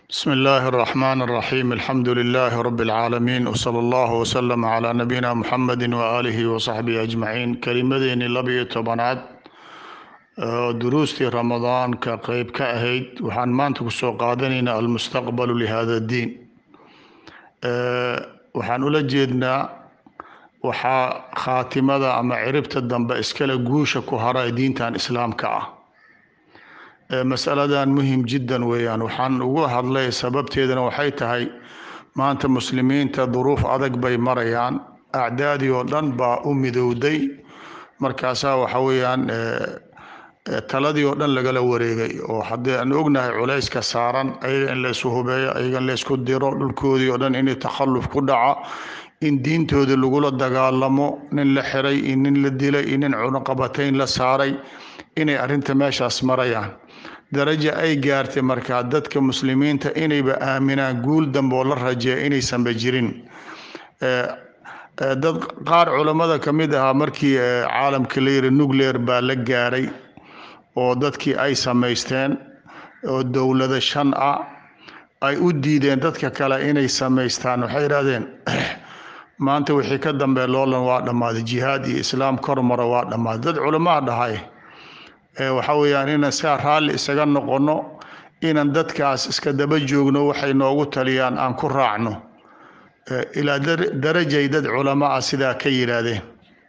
بسم الله الرحمن الرحيم الحمد لله رب العالمين وصلى الله وسلم على نبينا محمد وآله وصحبه أجمعين كلمديني لبي tobanaad oo duruustii ramadaanka qeyb ka ahayd waxaan maanta kusoo qaadanaynaa almustaqbalu lihada diin waxaan ula jeednaa waxaa khaatimada ama ciribta dambe iskale guusha ku hara ee diintan islaamka ah masaladan muhim jiddan weeyaan waxaan ugu hadlay sababteedana waxay tahay maanta muslimiinta duruuf adag bay marayaan acdaadii oo dhan baa u midowday markaasaa waxa weeyaan taladii oo dhan lagala wareegay oo haddii aan ognahay culayska saaran ayaga in laysu hubeeyo ayaga in laysku diro dhulkoodii oo dhan inay takhalluf ku dhaca in diintooda lagula dagaalamo nin la xiray iyo nin la dilay iyo nin cunaqabatayn la saaray inay arrinta meeshaas marayaan darajo ay gaartay markaa dadka muslimiinta inayba aaminaan guul dambe oo la rajeeya inaysanba jirin dad qaar culammada ka mid ahaa markii caalamka la yiri nuclear baa la gaaray oo dadkii ay samaysteen oo dowlado shan ah ay u diideen dadka kale inay samaystaan waxay yidhahdeen maanta wixii ka dambe loolan waa dhammaaday jihaad iyo islaam kor mara waa dhammaaday dad culamaha dhahay waxa weeyaan inaan saa raalli isaga noqonno inaan dadkaas iska daba joogno waxay noogu taliyaan aan ku raacno ilaa darajay dad culamo ah sidaa ka yidhaahdeen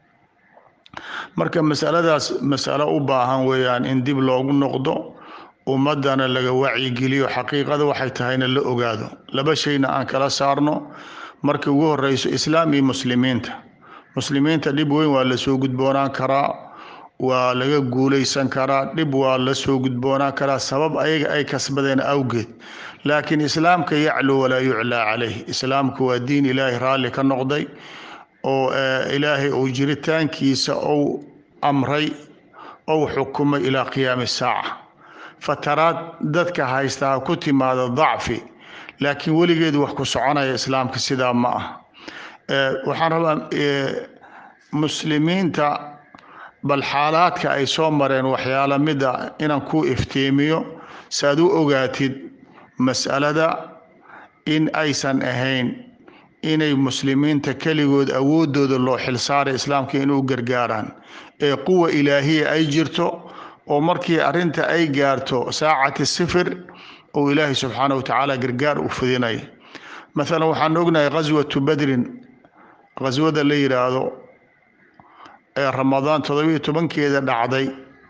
marka masaladaas masalo u baahan weeyaan in dib loogu noqdo ummadana laga wacyigeliyo xaqiiqada waxay tahayna la ogaado laba shayna aan kala saarno marka ugu horeyso islaam iyo muslimiinta muslimiinta dhib weyn waa lasoo gudboonaan karaa waa laga guulaysan karaa dhib waa la soo gudboonaan karaa sabab ayaga ay kasbadeen awgeed laakiin islaamka yaclu walaa yuclaa calayh islaamku waa diin ilaahay raalli ka noqday oo ilaahay uu jiritaankiisa ou amray ou xukumay ilaa qiyaami saaca fataraad dadka haysta ha ku timaado dacfi laakiin weligeed wax ku soconaya islaamka sidaa ma ah waxaan rabaa muslimiinta bal xaalaadka ay soo mareen waxyaala mida inaan ku iftiimiyo si aad u ogaatid mas'alada in aysan ahayn inay muslimiinta keligood awoodooda loo xilsaaray islaamka inuu gargaaraan ee quwa ilaahiya ay jirto oo markii arrinta ay gaarto saacati sifir uu ilaahay subxaana wa tacaala gargaar u fidinay maalan waxaan ognahay ghaswatu badrin ghaswada la yidhaahdo ee ramadaan toddobiyo tobankeeda dhacday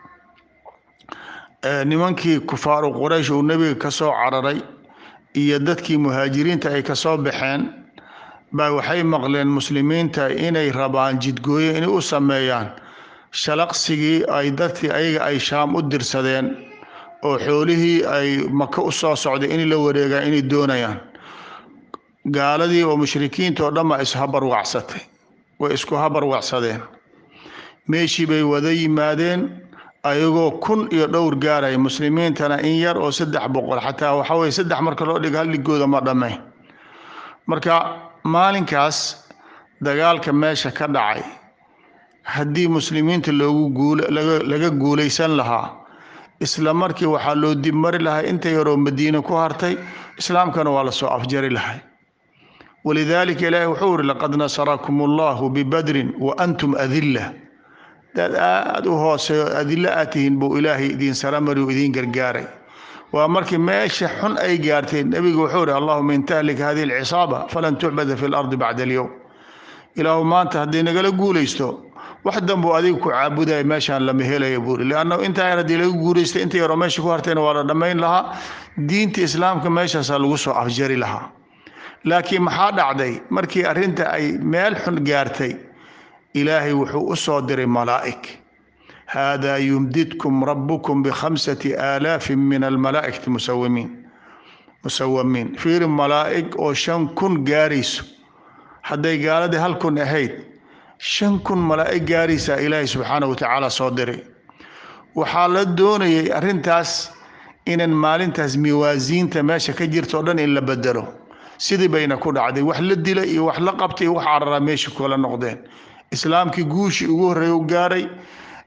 nimankii kufaaru quraysh uu nebiga ka soo cararay iyo dadkii muhaajiriinta ay kasoo baxeen baa waxay maqleen muslimiinta inay rabaan jidgooyo inay u sameeyaan shalaqsigii ay dadkii ayaga ay shaam u dirsadeen oo xoolihii ay maka u soo socday in la wareegaan inay doonayaan gaaladii oo mushrikiinta oo dhan baa ishabarwacsatay way isku habarwacsadeen meeshii bay wada yimaadeen ayagoo kun iyo dhowr gaaraya muslimiintana in yar oo saddex boqol xataa waxa weye saddex marka loo dhigo halligooda ma dhammayn marka maalinkaas dagaalka meesha ka dhacay haddii muslimiinta loogu guul laga guulaysan lahaa isla markii waxaa loo dib mari lahay inta yaroo madiine ku hartay islaamkana waa lasoo afjari lahay walidaalika ilaahi wuxuu uri laqad nasarakum allahu bibadrin wa antum adilla dad aada u hooseeyo adilo aad tihiin buu ilaahay idiin saramari u idiin gargaaray waa markii meesha xun ay gaarteen nebigu wuxuu ihi allahuma in tahlik hadihi alcisaaba falan tucbada fi lardi bacda alyowm ilaahu maanta haddii nagala guulaysto wax danbuu adiga ku caabudaya meeshaan lama helaya buuri liannahu intaa yar haddii laga guulaystay inta yaroo meesha ku hartayna waa la dhammayn lahaa diinta islaamka meeshaasaa lagu soo afjari lahaa laakiin maxaa dhacday markii arrinta ay meel xun gaartay ilaahay wuxuu u soo diray malaa'ig haadaa yumdidkum rabbukum bikhamsati aalaafin min almalaa'ikati musawimiin musawamiin fiiri malaa'ig oo shan kun gaarayso hadday gaaladii hal kun ahayd shan kun malaa'ig gaaraysaa ilaahay subxaana wa tacaala soo diray waxaa la doonayay arrintaas inan maalintaas miwaasiinta meesha ka jirta o dhan in la bedelo sidii bayna ku dhacday wax la dila iyo wax la qabtay iyo wax cararaa meesha kula noqdeen islaamkii guushii ugu horreeya u gaaray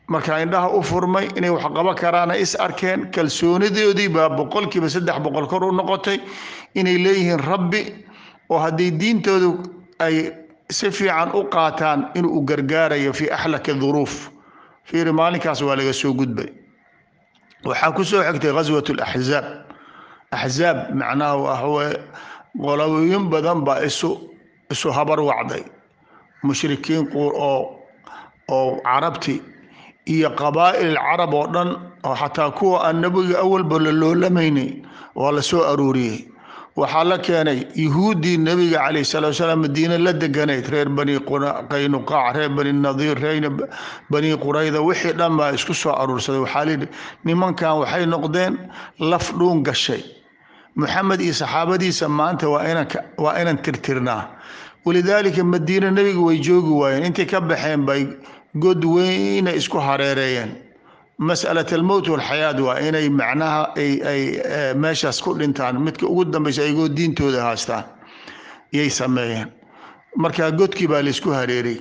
markaa indhaha u furmay inay wax qaban karaana is arkeen kalsoonidoodii baa boqolkiiba saddex boqol kor u noqotay inay leeyihiin rabbi oo haddii diintoodu ay si fiican u qaataan inuu gargaarayo fii axlaki duruuf fiiri maalinkaas waa laga soo gudbay waxaa ku soo xigtay ghaswat laxzaab axzaab macnaha waxaweye qolooyin badan baa isu isu habar wacday mushrikiin oo oo carabti iyo qabaa'il carab oo dhan oo xataa kuwa aan nebiga awalba la loolamaynay waa la soo aruuriyey waxaa la keenay yuhuuddii nebiga calayh salatu salaam madiine la deganayd reer bani qaynuqaac reer bani nadiir reer bani qurayda wixii dhan baa isku soo aruursaday waxaa layidhi nimankan waxay noqdeen laf dhuun gashay maxamed iyo saxaabadiisa maanta waa inan waa inan tirtirnaa walidaalika madiine nebiga way joogi waayeen intay ka baxeen bay god weyna isku hareereeyeen mas'alat almowt walxayaat waa inay macnaha ay ay meeshaas ku dhintaan midka ugu dambeysa ayagoo diintooda haastaan yay sameeyeen markaa godkii baa laysku hareeray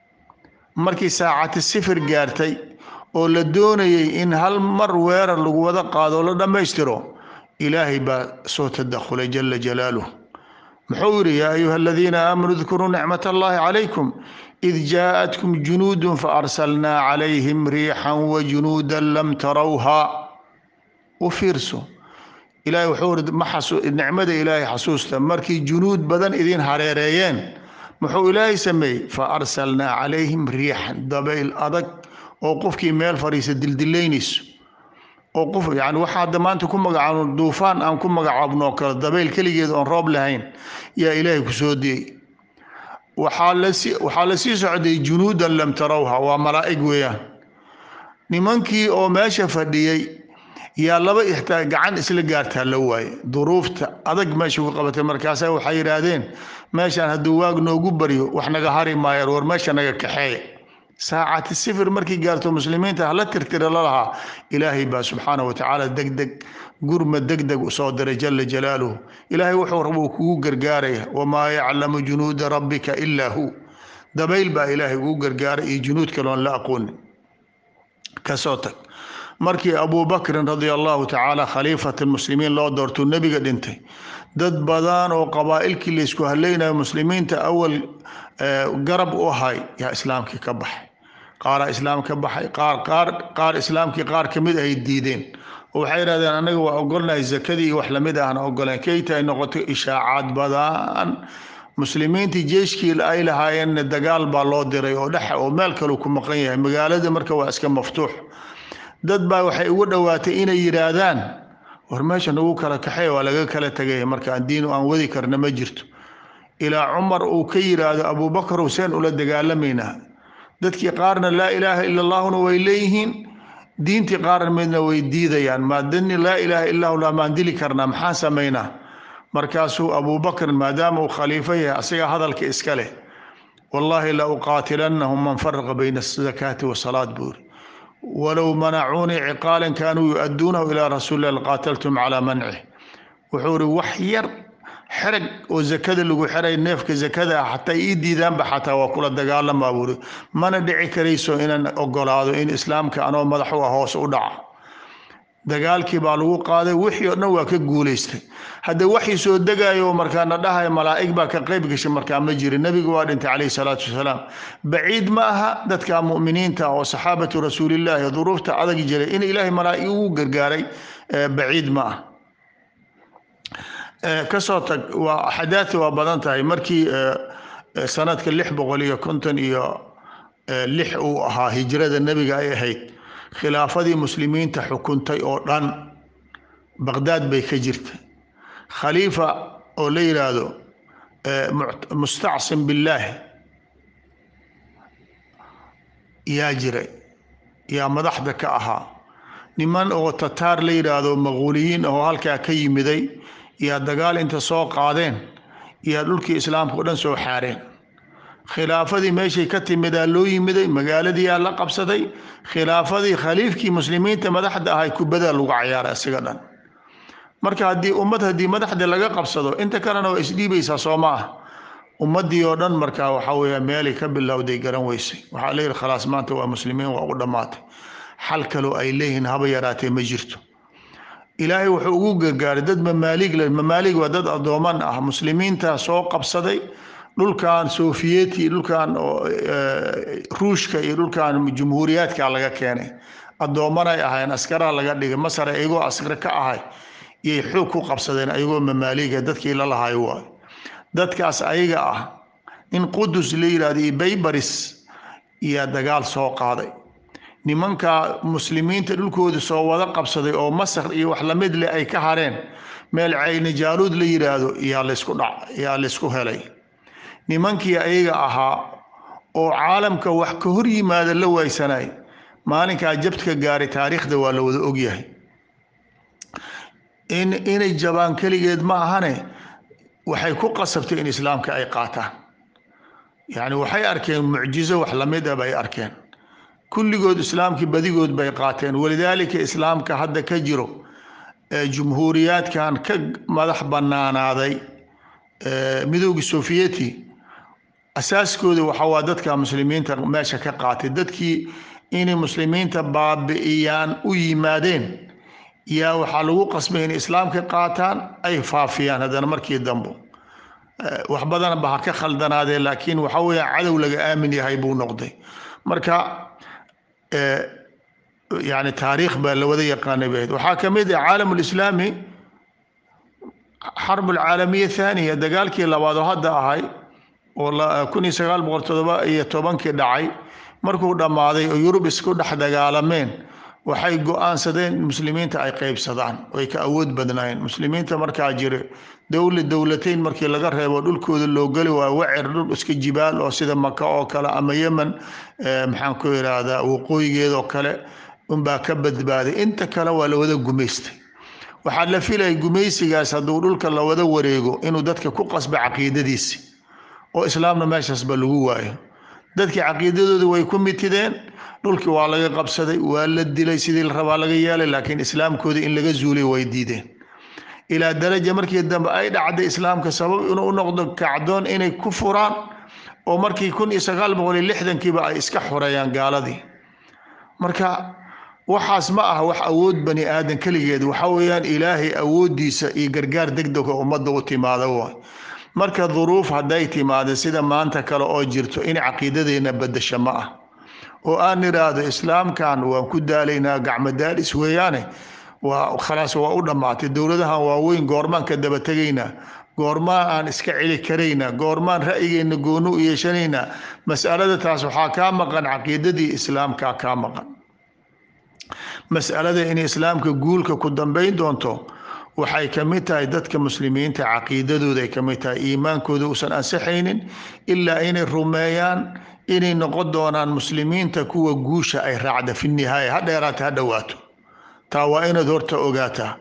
markii saacati sifir gaartay oo la doonayay in hal mar weerar lagu wada qaado la dhammaystiro ilaahay baa soo tadakhulay jala jalaaluh muxuu yidhi yaa ayuha aladiina aamanuu dkuruu nicmat allahi calaykum id jaaءatkum junuud faarsalnaa calayhim riixan wajunuuda lam tarawha u fiirso ilahay wuxuu ii nicmada ilaahay xasuusta markii junuud badan idin hareereeyeen muxuu ilaahay sameeyey faarsalnaa calayhim riixan dabayl adag oo qofkii meel fadhiisa dildilaynayso oo qof yani waxaa hadda maanta ku magacaabno duufaan aan ku magacaabno oo kale dabayl keligeed oon roob lahayn yaa ilaahay ku soo diyey waxaa lasi waxaa la sii socday junuudan lam tarawha waa malaa'ig weeyaan nimankii oo meesha fadhiyey yaa laba ixtaa gacan isla gaartaa la waaye duruufta adag meesha ku qabatay markaasa waxay yidhaahdeen meeshaan hadduu waag noogu baryo wax naga hari maayaan war meesha naga kaxeeya saacati sifir markii gaarto muslimiinta hala tirtira lalahaa ilaahay baa subxaana wa tacaala degdeg gurma degdeg usoo diray jala jalaaluhu ilaahay wuxuu raba uu kugu gargaaraya wamaa yaclamu junuuda rabbika ilaa hu dabayl baa ilaahay ugu gargaaray iyo junuud kaloon la aqoonin kasoo tag markii abubakrin radia allahu tacaala khaliifat muslimiin loo doortuu nebiga dhintay dad badan oo qabaa'ilkii laysku haleynayo muslimiinta awal garab u ahay yaa islaamkii ka baxay qaaraa islaam ka baxay qaar qaar qaar islaamkii qaar ka mid ay diideen oo waxay yidhahdeen annaga waa ogolnahay zakadii iyo wax lamid ahna ogoleen kayta ay noqoto ishaacaad badan muslimiintii jeeshkii ay lahaayeenna dagaal baa loo diray oo dhex oo meel kaleu ku maqan yahay magaalada marka waa iska maftuux dad baa waxay ugu dhowaatay inay yidhaahdaan war meesha nagu kala kaxeey waa laga kala tegay marka aan diin aan wadi karna ma jirto ilaa cumar uu ka yidhaahdo abubakar huseen ula dagaalamaynaa dadkii qaarna laa ilaaha ila allahuna way leeyihiin diintii qaarna midna way diidayaan maadani laa ilaaha illahu lamaan dili karnaa maxaan samaynaa markaasuu abubakrin maadaama uu khaliifo yahay asaga hadalka iska leh wallaahi la uqaatilannahum man faraqa bayna azakaati wasalaad buuri walow manacuunii ciqaalan kaanuu yu-aduunahu ilaa rasuulilah laqaataltum calaa mancih wuxuu ihi wax yar xerag oo zakada lagu xeray neefka zakada ah xataa ii diidaanba xataa waa kula dagaalamaa buuri mana dhici karayso inaan ogolaado in islaamka anoo madax u ah hoos u dhaca dagaalkii baa lagu qaaday wixii oo dhan waa ka guulaystay hadda waxii soo degayo markaana dhahay malaa'ig baa ka qayb gashay markaa ma jirin nebigu waa dhintay calayhi salaatu wasalaam baciid ma aha dadka mu'miniinta oo saxaabatu rasuulillaahi duruufta adag jiray in ilaahay malaa'ig ugu gargaaray baciid ma ah kasoo tag waa axadaati waa badan tahay markii sanadka lix boqol iyo konton iyo lix uu ahaa hijrada nebiga ay ahayd khilaafadii muslimiinta xukuntay oo dhan baqdaad bay ka jirta khaliifa oo la yidhaahdo mustacsim billaahi yaa jiray yaa madaxda ka ahaa niman oo tataar la yidhaahdo maquuliyiin oo halkaa ka yimiday yaa dagaal inta soo qaadeen yaa dhulkii islaamka o dhan soo xaareen khilaafadii meeshay ka timidaa loo yimiday magaaladiiyaa la qabsaday khilaafadii khaliifkii muslimiinta madaxda ahay kubadaa lagu cayaaray isaga dhan marka haddii ummad haddii madaxda laga qabsado inta kalena waa isdhiibaysaa soo ma ah ummaddii oo dhan markaa waxaa weeya meelay ka bilowday garan weysay waxaa la yidhi khalaas maanta waa muslimiin waa u dhammaatay xal kaloo ay leeyihiin haba yaraatee ma jirto ilaahay wuxuu ugu gargaaray dad mamaalig le mamaalig waa dad addooman ah muslimiinta soo qabsaday dhulkan sofiyeeti dhulkan ruushka iyo dhulkan jumhuuriyaadka laga keenay addoomanay ahayn askaraa laga dhigay masar iyagoo askar ka ahay iyay xoog ku qabsadeen ayagoo mamaaliga dadkii la lahayo waayo dadkaas ayaga ah in qudus la yidhahdo iyo baybaris iyaa dagaal soo qaaday nimanka muslimiinta dhulkooda soo wada qabsaday oo masar iyo wax lamid leh ay ka hareen meel cayni jaaluud la yidhaahdo yaa laysku dhac yaa laysku helay nimankii ayaga ahaa oo caalamka wax ka hor yimaada la waaysanay maalinkaa jabtka gaaray taariikhda waa la wada ogyahay in inay jabaan keligeed ma ahane waxay ku qasabtay in islaamka ay qaataan yacni waxay arkeen mucjizo wax lamid a bay arkeen kulligood islaamkii badigood bay qaateen walidaalika islaamka hadda ka jiro jumhuuriyaadkan ka madax banaanaaday midowgii sofiyeti asaaskooda waxa waa dadka muslimiinta meesha ka qaatay dadkii inay muslimiinta baabi'iyaan u yimaadeen yaa waxaa lagu qasbay inay islaamka qaataan ay faafiyaan haddana markii dambo wax badan ba ha ka khaldanaadee laakiin waxa weeya cadow laga aamin yahay buu noqday marka yani taariikh baa lawada yaqaanay bayd waxaa ka mid ah caalam lislaami xarb alcaalamiya thaniya dagaalkii labaad oo hadda ahay oo kun iyo sagaal boqol todoba iyo tobankii dhacay markuu dhammaaday oo yurub isku dhex dagaalameen waxay go-aansadeen in muslimiinta ay qeybsadaan oy ka awood badnaayeen muslimiinta markaa jira dowla dowlateyn markii laga reebo dhulkooda loo geli waa wacer dhul iska jibaal oo sida maka oo kale ama yemen maxaan ku irahdaa waqooyigeedoo kale unbaa ka badbaaday inta kale waa lawada gumaystay waxaa la filaya gumaysigaas hadduu dhulka lawada wareego inuu dadka ku qasba caqiidadiisi oo islaamna meeshaasba lagu waayo dadkii caqiidadooda way ku mitideen dhulkii waa laga qabsaday waa la dilay sidii la rabaa laga yeelay laakiin islaamkoodii in laga zuulay way diideen ilaa daraja markii dambe ay dhacday islaamka sabab inuu u noqdo kacdoon inay ku furaan oo markii kun iyo sagaal boqol iyo lixdankiiba ay iska xoreeyaan gaaladii marka waxaas ma aha wax awood bani aadan keligeed waxa weeyaan ilaahay awooddiisa iyo gargaar degdega ummadda u timaada waay marka duruuf hadday timaado sida maanta kale oo jirto in caqiidadeenna bedasho ma ah oo aan idhaahdo islaamkan waan ku daalaynaa gacmo daalis weeyaane waa khalaas waa u dhammaatay dowladahan waaweyn goormaan ka daba tegaynaa goormaan aan iska celi karaynaa goormaan ra'yigeenna gooni u yeeshanaynaa mas'alada taas waxaa kaa maqan caqiidadii islaamkaa kaa maqan mas'alada in islaamka guulka ku dambayn doonto waxay ka mid tahay dadka muslimiinta caqiidadooda ay ka mid tahay iimaankooda uusan ansaxaynin ilaa inay rumeeyaan inay noqon doonaan muslimiinta kuwa guusha ay raacda fi nihaaya ha dheeraata ha dhowaato taa waa inaad horta ogaataa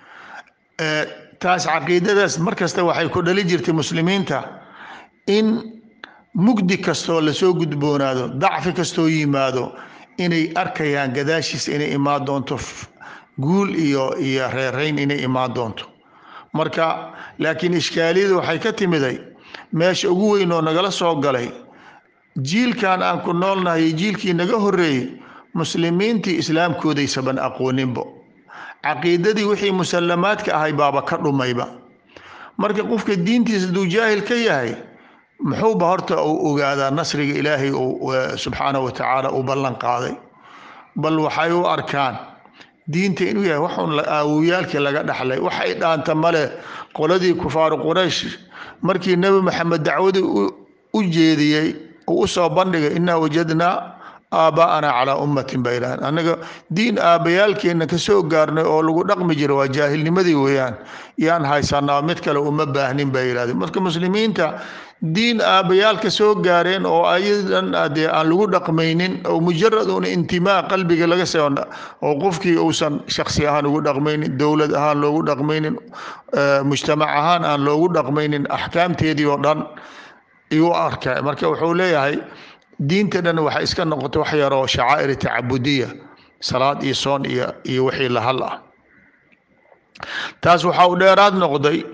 taas caqiidadaas markasta waxay ku dhali jirtay muslimiinta in mugdi kastoo lasoo gudboonaado dacfi kastoo yimaado inay arkayaan gadaashiisa inay imaan doonto guul iyo iyo reerayn inay imaan doonto marka laakiin ishkaaliyada waxay ka timiday meesha ugu weyn oo nagala soo galay jiilkan aan ku noolnahay jiilkii naga horeeyey muslimiintii islaamkoodaysaban aqooninbo caqiidadii wixii musallamaadka ahay baaba ka dhumayba marka qofka diintiisa hadduu jaahil ka yahay muxuuba horta uu ogaadaa nasriga ilaahay subxaanahu watacaala uu ballan qaaday bal waxay u arkaan diinta inuu yahay waxun aawiyaalkii laga dhaxlay waxay dhaanta male qoladii kufaaru quraysh markii nebi maxamed dacwadii u jeediyey uu usoo bandhigay inaa wajadnaa aaba'ana calaa ummatin bay idhahdeen annaga diin aabbayaalkeenna ka soo gaarnay oo lagu dhaqmi jira waa jaahilnimadii weeyaan yaan haysanaa mid kale uma baahnin bay yidhahdeen marka muslimiinta diin aabbayaal ka soo gaareen oo ayadan dee aan lagu dhaqmaynin oo mujarad un intimaa qalbiga laga soo oo qofkii uusan shaksi ahaan ugu dhaqmaynin dowlad ahaan loogu dhaqmaynin mujtamac ahaan aan loogu dhaqmaynin axkaamteedii oo dhan iyu arka marka wuxuu leeyahay diinta dhan waxay iska noqotay wax yaroo shacaa'ir tacabudiya salaad iyo soon iyo iyo wixii lahal ah taas waxa uu dheeraad noqday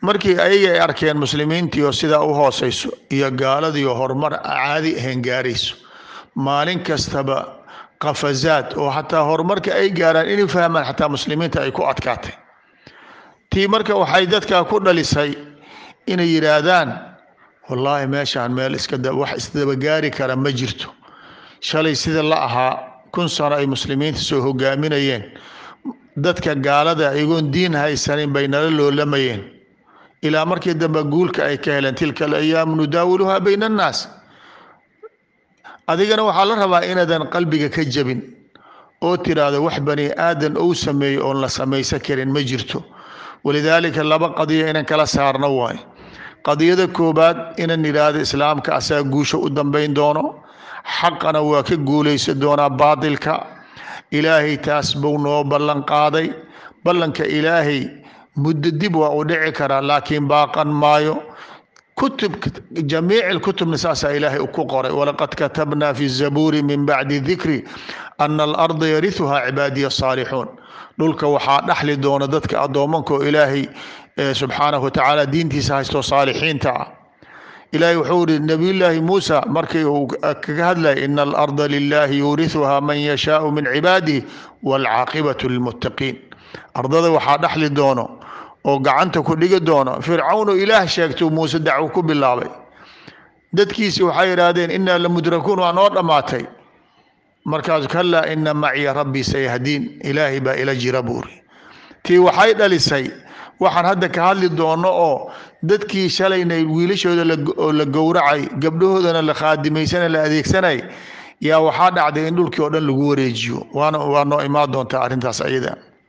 markii ayaga ay arkeen muslimiintii oo sidaa u hooseyso iyo gaaladii oo horumar caadi ahayn gaarayso maalin kastaba qafazaad oo xataa horumarka ay gaaraan inay fahmaan xataa muslimiinta ay ku adkaatay tii marka waxay dadkaa ku dhalisay inay yidhaahdaan wallaahi meeshaan meel iska wax isdabagaari kara ma jirto shalay sida la ahaa kun sano ay muslimiinta soo hogaaminayeen dadka gaalada iyagoon diin haysanin bay nala loolamayeen ilaa markii dambe guulka ay ka heleen tilka alayaamu nudaawiluhaa bayna annaas adigana waxaa la rabaa inaadan qalbiga ka jabin oo tiraahdo wax bani aadan ou sameeyo oon la samaysan karin ma jirto walidaalika laba qadiya inaan kala saarno waayo qadiyada koobaad inaan idhaahdo islaamka asaga guusha u dambayn doono xaqana waa ka guulaysan doonaa baatilka ilaahay taas buu noo ballan qaaday ballanka ilaahay muddo dib waa u dhici karaa laakiin baaqan maayo kutub jamiic lkutubna saasaa ilaahay ku qoray walaqad katabna fi zabuuri min bacdi dikri ana alarda yarihuhaa cibaadiya saalixuun dhulka waxaa dhaxli doona dadka addoomanka oo ilaahay subxaanahu watacaala diintiisa haysto saalixiinta ah ilaahay wuxuu yihi nabiyullaahi muusa markii uu kaga hadlayay ina alarda lilahi yuurihuhaa man yashaau min cibaadihi waalcaaqibatu lilmuttaqiin ardada waxaa dhaxli doono oo gacanta ku dhigi doono fircawn oo ilaah sheegtuu muuse dacwo ku bilaabay dadkiisi waxay yidhaahdeen inaa lamudrakuun waa noo dhammaatay markaasu kalaa ina maciya rabbii sayahdiin ilaahay baa ila jira buuri tii waxay dhalisay waxaan hadda ka hadli doono oo dadkii shalayna wiilashooda oo la gowracay gabdhahoodana la khaadimaysana la adeegsanay yaa waxaa dhacday in dhulkii oo dhan lagu wareejiyo waana waa noo imaan doontaa arrintaas ayada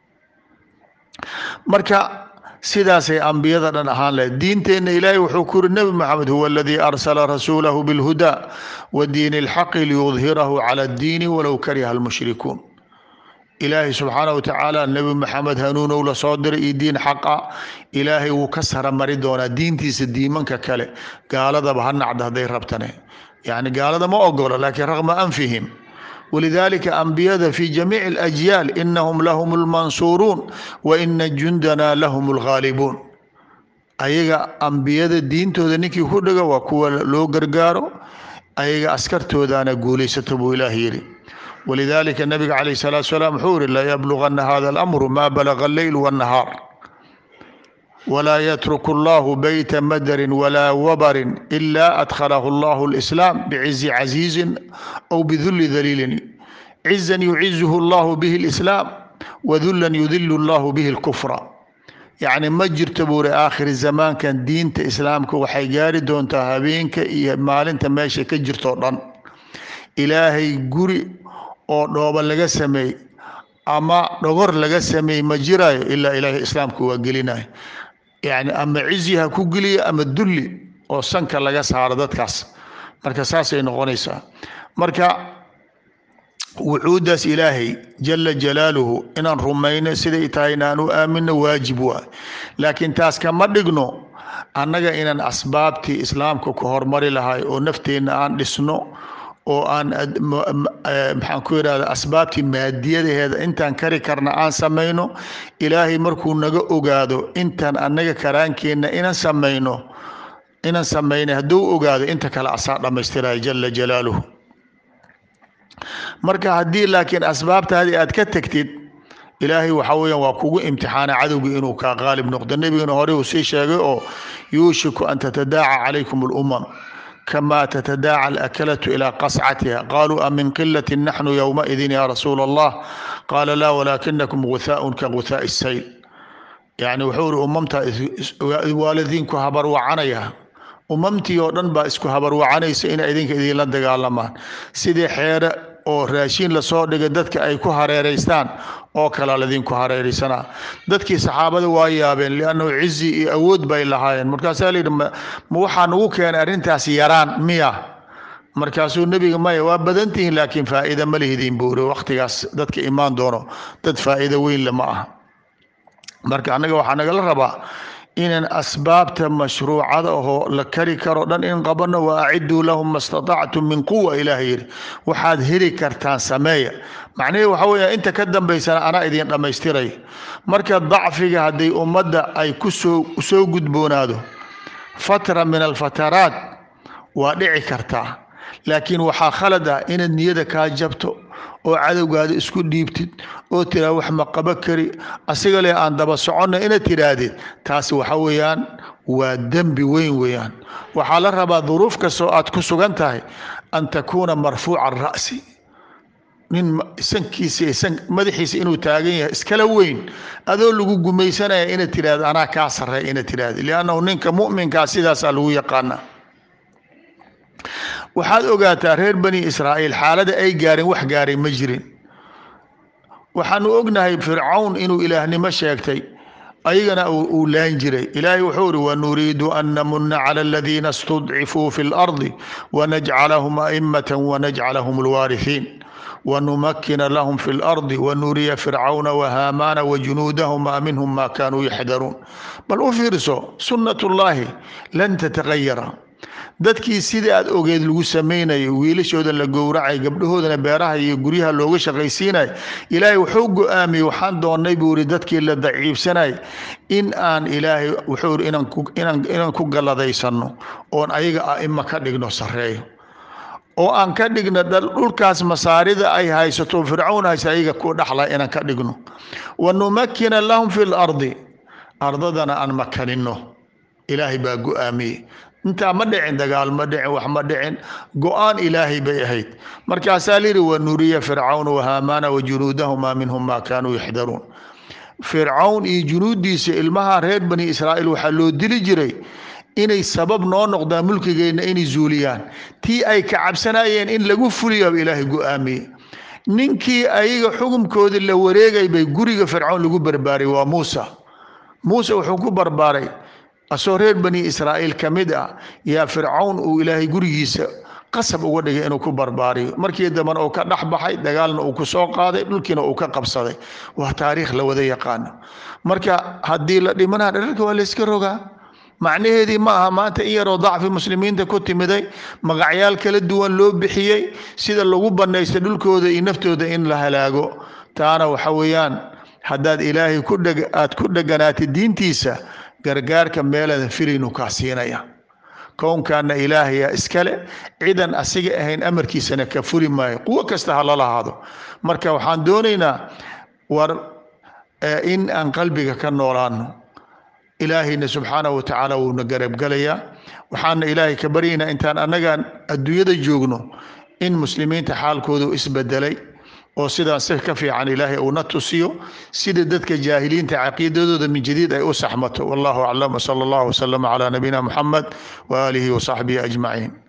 marka sidaasay ambiyada dhan ahaan lahayd diinteenna ilaahay wuxuu ku yuri nebi maxamed huwa aladii arsala rasuulahu bilhuda wa diini alxaqi liyudhirahu cala addiini walow kariha almushrikuun ilaahay subxaana watacaala nebi maxamed hanuunow la soo diray iyo diin xaqa ilaahay wuu ka saramari doonaa diintiisa diimanka kale gaaladaba ha nacda hadday rabtane yani gaalada ma ogolo laakiin raqma anfihim walidalika ambiyada fi jamiici alajyaal inahum lahum lmansuuruun wa ina jundana lahum lghaalibuun ayaga ambiyada diintooda ninkii ku dhiga waa kuwa loo gargaaro ayaga askartoodaana guulaysato buu ilaah yidhi walidalika nabiga calayh salaatu salaam wuxuu yihi layablugana hada alamru ma balaga alleyl wاnnahaar wlaa yatruku allahu beyta madarin walaa wabarin ila adkhalahu allahu lislaam bicizi casiizin aw biduli daliilin cizan yucizuhu allahu bihi lislaam wadulan yudilu allahu bihi lkufra yacni ma jirto buuri aakhiri zamaankan diinta islaamka waxay gaari doontaa habeenka iyo maalinta meesha ka jirtoo dhan ilaahay guri oo dhooba laga sameey ama dhogor laga sameey ma jiraayo ilaa ilaahay islaamka waa gelinayo yani ama cizi ha ku geliya ama dulli oo sanka laga saaro dadkaas marka saasay noqonaysaa marka wucuudaas ilaahay jala jalaaluhu inaan rumayno siday tahay inaan u aamino waajib waa laakiin taas kama dhigno annaga inaan asbaabtii islaamka ku hormari lahay oo nafteenna aan dhisno oo aan maxaan ku yidhahda asbaabtii maadiyadaheeda intaan kari karna aan samayno ilaahay markuu naga ogaado intaan annaga karaankeenna inaan samayno inaan samaynay hadduu ogaado inta kale asaa dhammaystiraya jala jalaaluhu marka haddii laakiin asbaabtaadii aad ka tegtid ilaahay waxa weeyaan waa kugu imtixaana cadowgii inuu kaa qaalib noqdo nebigana hore uu sii sheegay oo yuushiku an tatadaaca calaykum alumam kama tatadaaca alakalatu ilaa qascatiha qaluu amin qilati naxnu yowmaidin ya rasuula allah qaala laa walaakinakum guthaaun ka guthaa'i sayl yani wuxuu iri umamta waalidiinku habarwacanaya umamtii oo dhan baa isku habarwacanaysa inay idinka idinla dagaalamaan sidii xeere oo raashiin lasoo dhigay dadka ay ku hareeraystaan oo kalea ladinku hareeraysanaa dadkii saxaabada waa yaabeen liannahu cizi iyo awood bay lahaayeen markaasaa layidhi ma waxaa nagu keenay arrintaas yaraan miya markaasuu nebiga maya waa badantihiin laakiin faa'iida ma lihidiin buuri wakhtigaas dadka imaan doono dad faa'iido weyn le ma aha marka annaga waxaa nagala rabaa inaan asbaabta mashruucada ahoo la kari karo dhan in qabanno wa aciduu lahum ma statactum min quwa ilaah yidhi waxaad heli kartaan sameeya macnihii waxa weeya inta ka dambaysana anaa idin dhammaystiray marka dacfiga hadday ummadda ay kusoo soo gudboonaado fatra min alfataraat waa dhici kartaa laakiin waxaa khalad ah inaad niyada kaa jabto oo cadowgaada isku dhiibtid oo tiraa wax ma qabo kari asiga leh aan daba soconna inaad tidhaahdid taasi waxa weeyaan waa dembi weyn weeyaan waxaa la rabaa duruuf kastoo aad ku sugan tahay an takuuna marfuuca ra'si nin sankiisa madaxiisa inuu taagan yahay iskala weyn adoo lagu gumaysanaya inaad tidhahdo anaa kaa sarreey inaad tidhahdo liannahu ninka mu'minkaa sidaasaa lagu yaqaanaa waxaad ogaataa reer bani israa'iil xaalada ay gaareen wax gaaray ma jirin waxaanu ognahay fircawn inuu ilaahnimo sheegtay ayagana uu laan jiray ilaahay wuxuu ihi wanuriidu an namuna cala aladiina istudcifuu fi lardi wanajcalahum a'immata wanajcalahum alwaarihiin wanumakina lahum fi lardi wanuriya fircawna wahaamaana wajunuudahuma minhum ma kaanuu yaxdaruun bal u fiirso sunnat ullaahi lan tatagayara dadkii sidai aad ogeed lagu samaynayo wiilashoodan la gowracay gabdhahoodana beeraha iyo guryaha looga shaqaysiinay ilaahay wuxuu go-aamiyey waxaan doonnay buu ihi dadkii la daciifsanay in aan ilaahay wuxuu ihi inaan ku galladaysanno oon ayaga a'ima ka dhigno sarreeyo oo aan ka dhigno dhulkaas masaarida ay haysato fircawn haysa ayaga ku dhaxla inaan ka dhigno wanumakina lahum fi lardi ardadana aan makaninno ilaahay baa go-aamiyey intaa ma dhicin dagaal ma dhicin wax ma dhicin go-aan ilaahay bay ahayd markaasaa layidhi wanuriya fircawn wahaamaana wajunuudahuma minhum ma kaanuu yaxdaruun fircawn iyo junuuddiisa ilmaha reer bani israa'iil waxaa loo dili jiray inay sabab noo noqdaan mulkigeenna inay zuuliyaan tii ay ka cabsanayeen in lagu fuliyo ilaahay go-aamiyey ninkii ayaga xukumkoodii la wareegay bay guriga fircawn lagu barbaaray waa muusa muuse wuxuu ku barbaaray asoo reer bani israa'iil ka mid ah yaa fircawn uu ilaahay gurigiisa qasab uga dhigay inuu ku barbaariyo markii dambena uu ka dhex baxay dagaalna uu ku soo qaaday dhulkiina uu ka qabsaday waa taariikh la wada yaqaano marka haddii la dhimanaa dherarka waa layska rogaa macnaheedii ma aha maanta in yaroo dacfi muslimiinta ku timiday magacyaal kala duwan loo bixiyey sida lagu bannaysta dhulkooda iyo naftooda in la halaago taana waxa weeyaan haddaad ilaahay ku dheg aad ku dheganaatid diintiisa gargaarka meeladan filaynu kaa siinaya kownkaana ilaahayaa iskale cidan asiga ahayn amarkiisana ka furi maayo quwo kasta ha la lahaado marka waxaan doonaynaa war in aan qalbiga ka noolaano ilaahayna subxaanahu watacaala wuuna garabgalayaa waxaana ilaahay ka baryaynaa intaan annagaan adduunyada joogno in muslimiinta xaalkoodu isbedelay oo sidaan si ka fiican ilaahay uuna tusiyo sida dadka jaahiliinta caqiidadooda min jadiid ay u saxmato wallahu aclam wsala allahu wasalama calaa nabiyina muxamed waaalihi wasaxbihi ajmaciin